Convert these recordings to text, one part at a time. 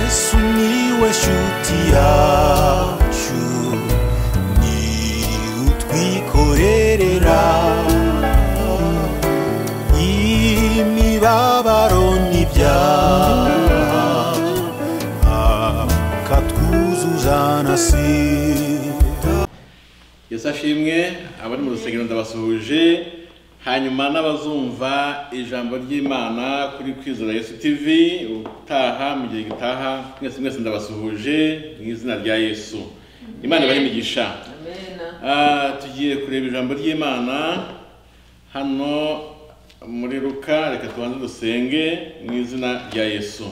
Miłeś utiaciu Ni utwikorerera Imibabaro n'ibyaha Akatwuzuzanasira yesu ashimwe abari mu rusengero ndabasuhuje hanyuma n'abazumva ijambo ry'imana kuri kwizera yesu tv utaha mu gihe gitaha mwese mwese ndabasuhuje mu izina rya yesu imana ibahe imigisha Ah, tugiye kureba ijambo ry'imana hano muri ruka reka tubanze dusenge mu izina rya yesu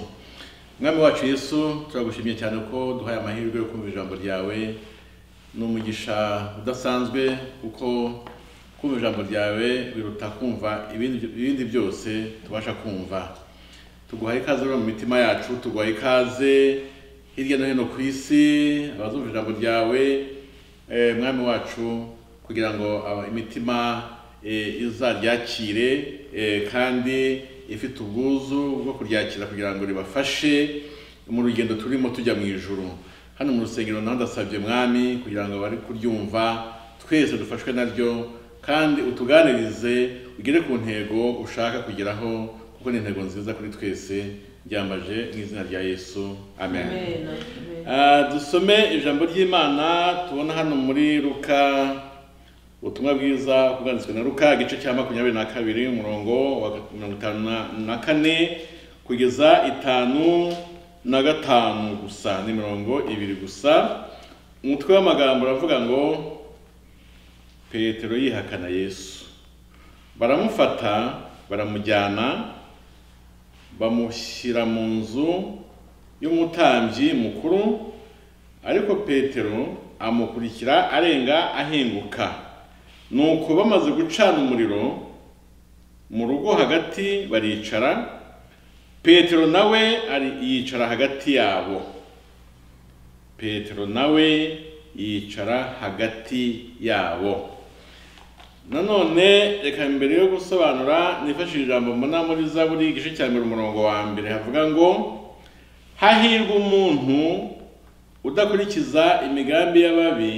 mwami wacu yesu turagushimye cyane ko duhaye amahirwe yo kumva ijambo ryawe ni umugisha udasanzwe kuko kumva ijambo ryawe biruta kumva ibindi ibindi byose tubasha kumva tuguhaye ikaze rero mu mitima yacu tuguhaye ikaze hirya no hino ku isi abazumva ijambo ryawe eh, mwami wacu kugira ngo aba- imitima eh, izaryakire eh, kandi ifite ubwuzu bwo kuryakira kugira ngo ribafashe mu rugendo turimo tujya mu ijuru hano mu rusengero naho ndasabye mwami kugira ngo bari kuryumva twese dufashwe naryo kandi utuganirize ugere ku ntego ushaka kugeraho kuko ni intego nziza kuri twese ryambaje mu izina rya yesu amen, Ah, dusome ijambo ry'imana tubona hano muri luka ubutumwa bwiza bwanditswe na luka igice cya makumyabiri na kabiri umurongo wa mirongo itanu na- na kane kugeza itanu na gatanu gusa ni mirongo ibiri gusa umutwe w'amagambo uravuga ngo petero yihakana yesu baramufata baramujyana bamushyira mu nzu y'umutambyi mukuru ariko petero amukurikira arenga ahinguka nuko bamaze gucana umuriro mu rugo hagati baricara petero nawe ari yicara hagati yabo petero nawe yicara hagati yabo nanone reka mbere yo gusobanura nifashishe ijambo mbona muri zaburi igice cya mbere umurongo wa mbere havuga ngo hahirwa umuntu udakurikiza imigambi y'ababi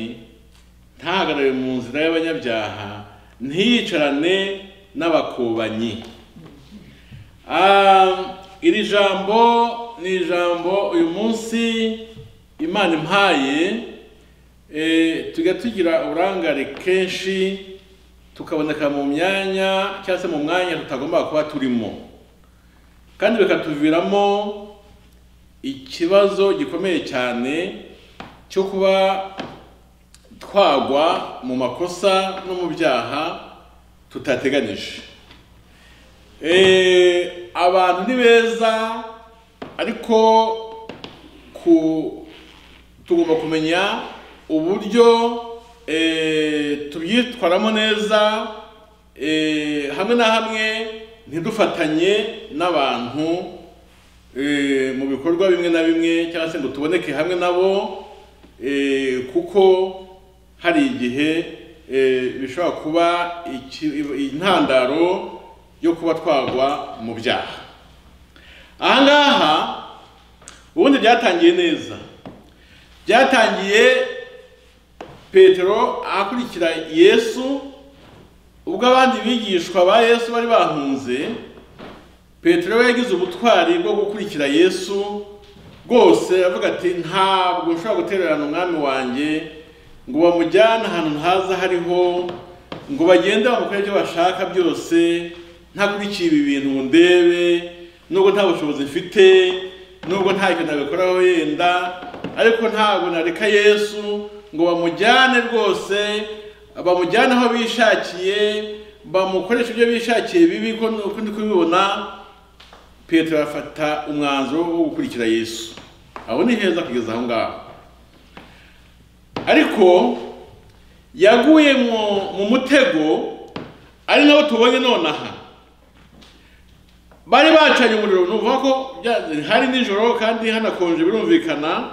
ntahagarare mu nzira y'abanyabyaha ntiyicarane n'abakubanyi Ah, iri jambo ni ijambo uyu munsi imana impaye Eh, tujya tugira uburangare kenshi tukaboneka mu myanya cyangwa se mu mwanya tutagomba kuba turimo kandi bikatuviramo ikibazo gikomeye cyane cyo kuba twagwa mu makosa no mu byaha tutateganije Eh, abantu ni beza ariko ku tugomba kumenya uburyo eh, tubyitwaramo neza eh, hamwe na hamwe ntidufatanye n'abantu eh, mu bikorwa bimwe na bimwe cyangwa se ngo tuboneke hamwe nabo eh, kuko hari igihe eh, bishobora kuba iki- intandaro yo kuba twagwa mu byaha aha ngaha ubundi byatangiye neza byatangiye petero akurikira yesu ubwo abandi bigishwa ba yesu bari bahunze petero we yagize ubutwari bwo gukurikira yesu rwose avuga ati ntabwo nshobora gutererana umwami wanjye ngo bamujyane ahantu ntaza hariho ngo bagende bamukore ibyo bashaka byose ntakurikiye ibi bintu ngo ndebe nubwo nta bushobozi mfite nubwo nta kintu nabikoraho yenda ariko ntabwo nareka yesu ngo bamujyane rwose bamujyane aho bishakiye bamukoresha ibyo bishakiye bibi ko uko ndi kubibona petero afata umwanzuro wo gukurikira yesu aho ni heza kugeza aho ngaho ariko yaguye mu- mu mutego ari nawo tubonye nonaha bari bacanye umuriro nuvuga ko bya- hari nijoro kandi hanakonje birumvikana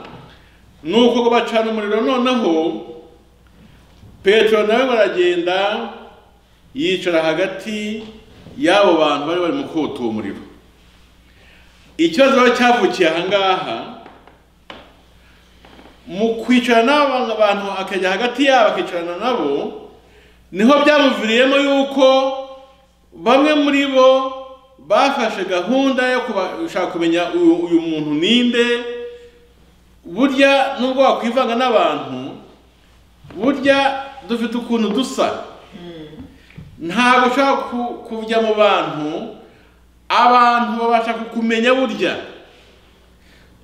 ni uko ko bacana umuriro noneho petero nawe baragenda yicara hagati y'abo bantu bari barimo kota uwo muriro ikibazo rero cyavukiye aha ngaha mu kwicara n'aba abantu akajya hagati yabo akicarana nabo niho byamuviriyemo yuko bamwe muri bo bafashe gahunda yo kuba- gushaka kumenya uyu uyu muntu ninde burya nubwo wakwivanga n'abantu burya dufite ukuntu dusa ntabwo ushobora ku- kujya mu bantu abantu babasha kukumenya burya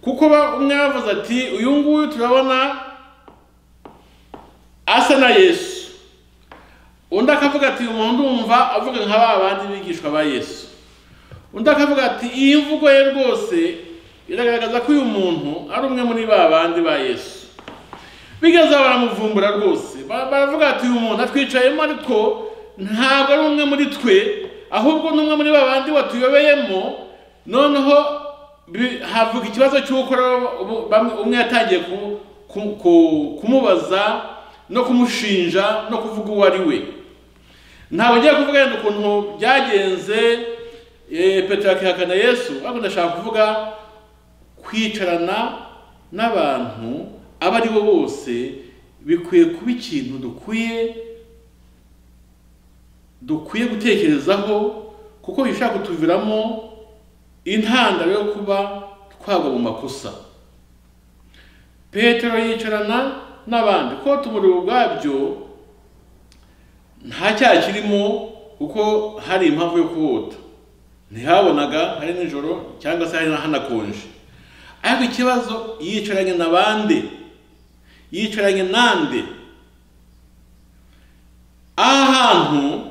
kuko ba- umwe yavuze ati uyu nguyu turabona asa na yesu undi akavuga ati umuntu ndumva avuga nka ba bandi bigishwa ba yesu undi akavuga ati iyi mvugo ye rwose iragaragaza ko uyu muntu ari umwe muri ba bandi ba yesu bigeze aho baramuvumbura rwose Ba- baravuga ati uyu muntu atwicayemo ariko ntabwo ari umwe muri twe ahubwo ni umwe muri ba bandi watuyobeyemo noneho bi- havuka ikibazo cy'uko rero ubu- bamwe- umwe yatangiye ku- ku- ku- kumubaza no kumushinja no kuvuga uwo ari we ntabwo ngiye kuvuga yenda ukuntu byagenze eh, petero akihakana yesu ariko ndashaka kuvuga kwicarana n'abantu abo ari bo bose bikwiye kuba ikintu dukwiye dukwiye gutekerezaho kuko bishobora kutuviramo intandaro yo kuba twagwa mu makosa petero yicarana n'abandi ko tumuriro ubwabyo nta cyaha kirimo kuko hari impamvu yo kuhota ntihabonaga hari nijoro cyangwa se hari hanakonje ariko ikibazo yicaranye na bande yicaranye nande aha hantu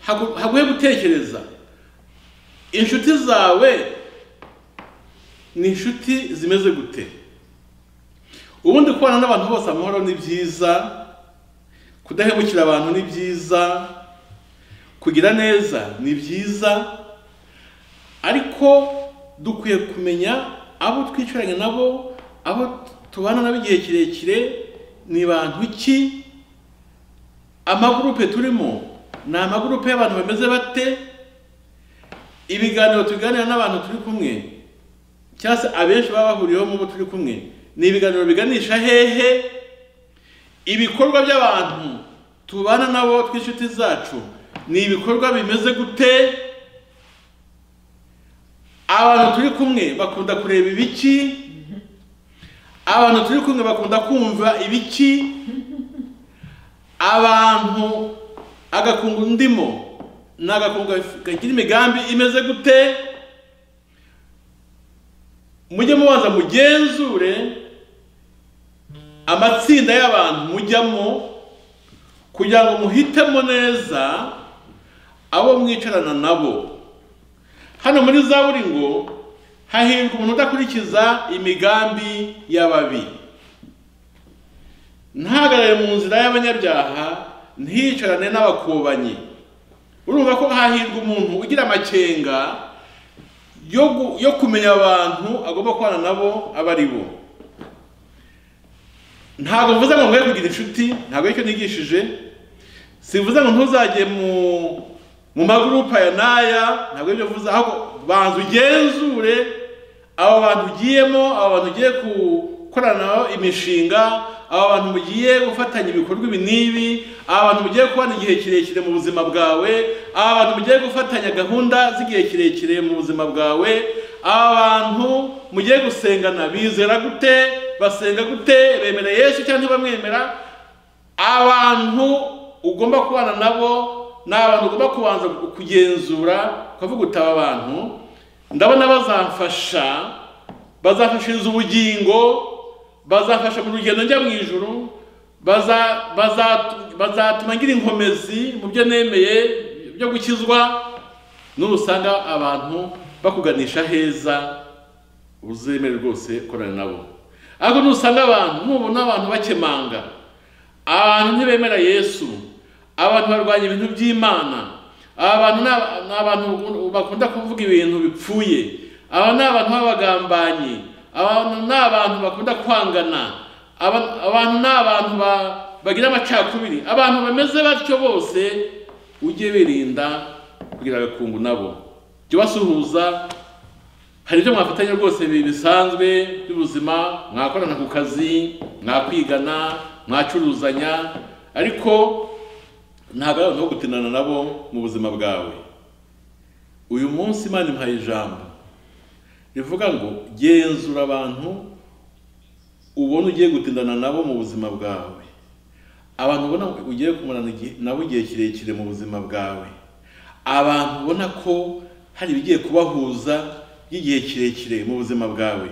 hagu- haguye gutekereza inshuti zawe ni inshuti zimeze gute ubundi kubana n'abantu bose amahoro ni byiza kudahemukira abantu ni byiza kugira neza ni byiza ariko dukwiye kumenya abo twicaranye nabo abo tubana nabo igihe kirekire ni bantu ki amagurupe turimo ni amagurupe y'abantu bameze bate ibiganiro tuganira n'abantu turi kumwe cyangwa se abenshi baba bahuriyeho mu bo turi kumwe ni ibiganiro biganisha hehe ibikorwa by'abantu tubana nabo tw'inshuti zacu ni ibikorwa bimeze gute abantu turi kumwe bakunda kureba ibiki abantu turi kumwe bakunda kumva ibiki abantu agakungu ndimo ni agakungu kagira imigambi imeze gute mujye mubanza mugenzure amatsinda y'abantu mujyamo kugira ngo muhitemo neza abo mwicarana nabo hano muri zaburi ngo hahirwa umuntu udakurikiza imigambi y'ababi ntahagarare mu nzira y'abanyabyaha ntiyicarane n'abakobanyi urumva ko hahirwa umuntu ugira amakenga yo gu- yo kumenya abantu agomba kubana nabo abo ari bo ntabwo mvuze ngo mwe kugira inshuti ntabwo aricyo nigishije sivuze ngo ntuzajye mu mu magurupe aya n'aya ntabwo ibyo mvuze ahubwo banza ugenzure abo bantu ugiyemo abo bantu ugiye gukoranaho imishinga abo bantu mugiye gufatanya ibikorwa ibi n'ibi aba bantu mugiye kubana igihe kirekire mu buzima bwawe aba bantu mugiye gufatanya gahunda z'igihe kirekire mu buzima bwawe aba bantu mugiye gusengana bizera gute basenga gute bemera yesu cyangwa ntibamwemera abantu ugomba kubana nabo ni abantu ugomba kubanza kugenzura ukavuga uti aba bantu ndabona bazamfasha bazafashiriza ubugingo bazafasha mu rugendo njya mu ijuru baza- baza- bazatuma ngira inkomezi mu byo nemeye byo gukizwa n'usanga abantu bakuganisha heza uzemere rwose korana nabo ariko nusanga abantu nubona abantu bakemanga abantu ntibemera yesu abantu barwanya ibintu by'imana aba bantu ni aba- ni abantu bakunda kuvuga ibintu bipfuye aba ni abantu b'abagambanyi abantu ni abantu bakunda kwangana aba- abantu ni abantu ba- bagira amacakubiri abantu bameze batyo bose ujye birinda kugira agakungu nabo jya ubasuhuza hari ibyo mwafatanya rwose bi- bisanzwe by'ubuzima mwakorana ku kazi mwakwigana mwacuruzanya ariko ntabwo ari abantu bo gutinana nabo mu buzima bwawe uyu munsi imana impaye ijambo rivuga ngo genzura abantu ubona ugiye gutindana nabo mu buzima bwawe abantu ubona ugiye kumarana igihe- nabo igihe kirekire mu buzima bwawe abantu ubona ko hari ibigiye kubahuza by'igihe kirekire mu buzima bwawe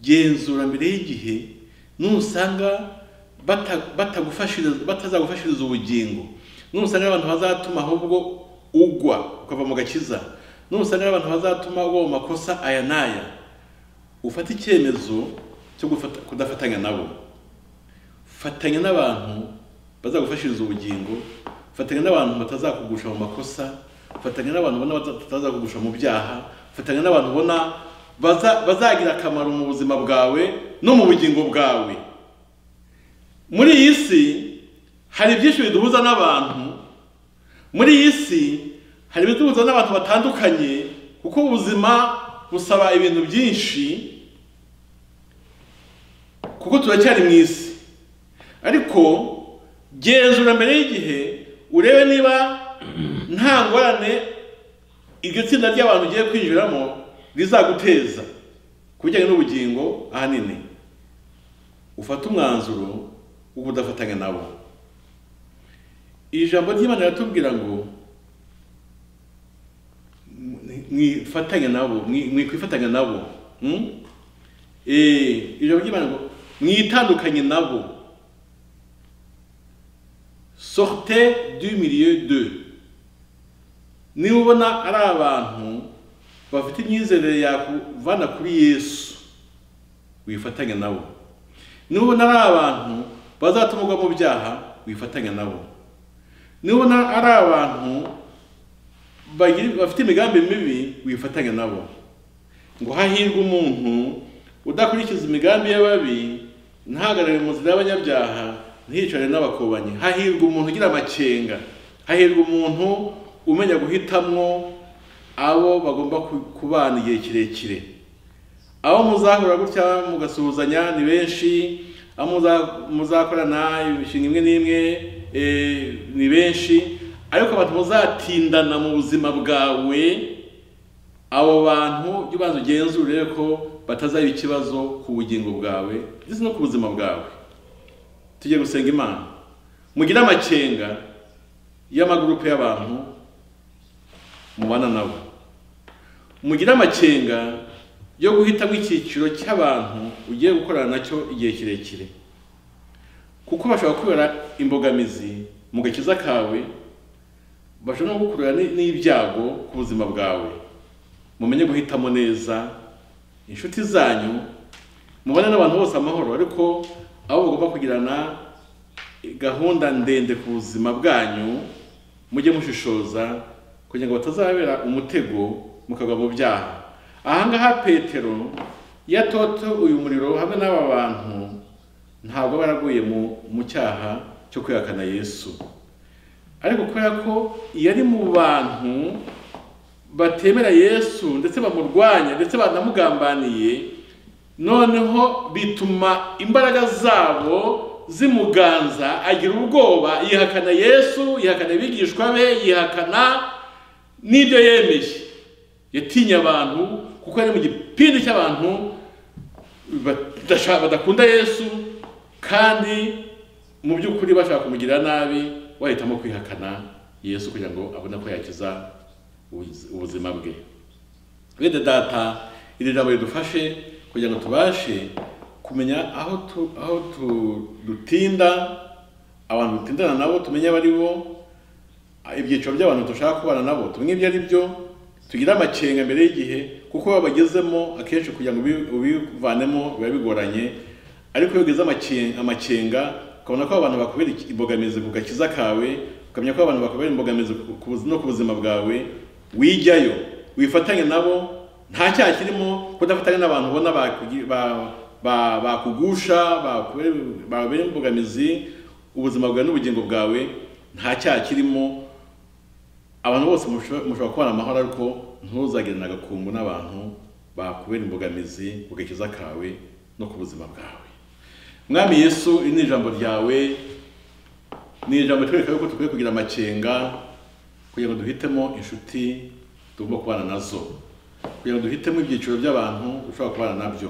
genzura mbere y'igihe nusanga bata- batagufashiriza- batazagufashiriza ubugingo nusanga ari abantu bazatuma ahubwo ugwa ukava mu gakiza nusanga ari abantu bazatuma ugwa mu makosa aya n'aya ufate icyemezo cyo gufata- kudafatanya nabo fatanya n'abantu bazagufashiriza ubugingo fatanya n'abantu batazakugusha mu makosa fatanya n'abantu ubona bata- batazakugusha mu byaha fatanya n'abantu ubona baza- bazagira akamaro mu buzima bwawe no mu bugingo bwawe muri iyi si hari byinshi biduhuza n'abantu muri iyi si hari ibiduhuza n'abantu batandukanye kuko ubuzima busaba ibintu byinshi kuko turacyari mu isi ariko genzura mbere y'igihe urebe niba nta ngorane iryo tsinda ry'abantu ugiye kwinjiramo rizaguteza ku bijyanye n'ubugingo ahanini ufate umwanzuro wo kudafatanya nabo iri jambo ry'imana riratubwira ngo mwifatanya nabo mwi- mwikwifatanya nabo mm? Eh, iri jambo ry'imana ngo mwitandukanye nabo sortez du milieu de niba ubona ari abantu bafite imyizerere yakuvana kuri yesu wifatanya nabo niba ubona ari abantu bazatumurwa mu byaha wifatanya nabo niba ubona ari abantu bagira- bafite imigambi mibi wifatanya nabo ngo hahirwe umuntu udakurikiza imigambi y'ababi ntahagarare mu nzira y'abanyabyaha ntiyicare n'abakobanyi hahirwa umuntu ugira amakenga hahirwa umuntu umenya guhitamwo abo bagomba ku- kubana igihe kirekire abo muzahura gutya mugasuhuzanya ni benshi abo muza- muzakorana imishinga imwe n'imwe eh, ni benshi ariko abantu muzatindana mu buzima bwawe abo bantu jya ubanza ugenzure urebe ko batazaba ikibazo ku bugingo bwawe ndetse no ku buzima bwawe tujye gusenga imana mugire amakenga y'amagurupe y'abantu mubana nabo mugire amakenga yo guhitamo icyiciro cy'abantu ugiye gukorana nacyo igihe kirekire kuko bashobora kubera imbogamizi mu gakiza kawe bashobora no gukurura ni- n'ibyago ku buzima bwawe mumenye guhitamo neza inshuti zanyu mubane n'abantu bose amahoro ariko abo mugomba kugirana gahunda ndende ku buzima bwanyu mujye mushishoza kugira ngo batazabera umutego mukagwa mu byaha ahangaha petero iyo atote uyu muriro hamwe n'aba bantu ntabwo aba yaraguye mu, mu cyaha cyo kwihakana yesu ariko kubera ko iyo ari mu bantu batemera yesu ndetse bamurwanya ndetse banamugambaniye noneho bituma imbaraga zabo zimuganza agira ubwoba yihakana yesu yihakana abigishwa be yihakana n'ibyo yemeye yatinye abantu kuko ari mu gipindi cy'abantu badasha- badakunda yesu kandi mu by'ukuri bashaka kumugirira nabi wahitamo kwihakana yesu kugira ngo abone ko yakiza ubuzi- ubuzima bwe bene data iri jambo ridufashe kugira ngo tubashe kumenya aho tu, aho tu, dutinda abantu dutindana nabo tumenye abo ari bo ibyiciro by'abantu dushaka kubana nabo tumenye ibyo ari byo tugire amakenga mbere y'igihe kuko iyo babagezemo akenshi kugira ngo ubi- ubivanemo biba bigoranye ariko iyo ugeze amakenga, amakenga ukabona ko abantu bakubera iki- imbogamizi ku gakiza kawe ukamenya ko abantu bakubera imbogamizi ku- ku buzi- no ku buzima bwawe wijyayo wifatanye nabo nta cyaha kirimo kudafatanya n'abantu ubona bakugi- ba- ba- bakugusha bakubera- bababera imbogamizi ubuzima bwawe n'ubugingo bwawe nta cyaha kirimo abantu bose musho- mushobora kubana amahoro ariko ntuzagirane agakungu n'abantu bakubera imbogamizi ku gakiza kawe no ku buzima bwawe mwami yesu iri ni ijambo ryawe ni ijambo ritwereka yuko dukwiye kugira amakenga kugira ngo duhitemo inshuti tugomba kubana nazo kugira ngo duhitemo ibyiciro by'abantu dushobora kubana nabyo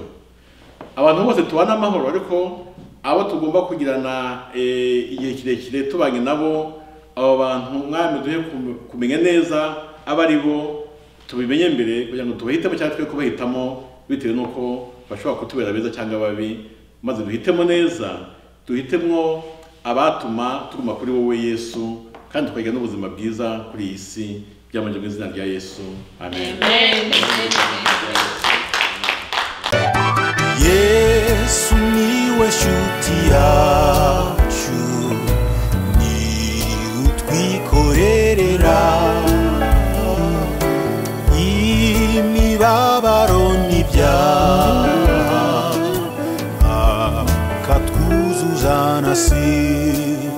abantu bose tubana amahoro ariko abo tugomba kugirana eh, igihe kirekire tubanye nabo abo bantu mwami duhe kum- kumenya neza abo ari bo tubimenye mbere kugira ngo tubahitemo cyangwa twe kubahitamo bitewe n'uko bashobora kutubera beza cyangwa babi maze duhitemo neza duhitemo abatuma tuguma kuri wowe yesu kandi tukagira n'ubuzima bwiza kuri iyi si byamanje mu izina rya yesu amen yesu niwe shuti yacu ni utwikorerera imibabaro n'ibyaha akatwuzuzana si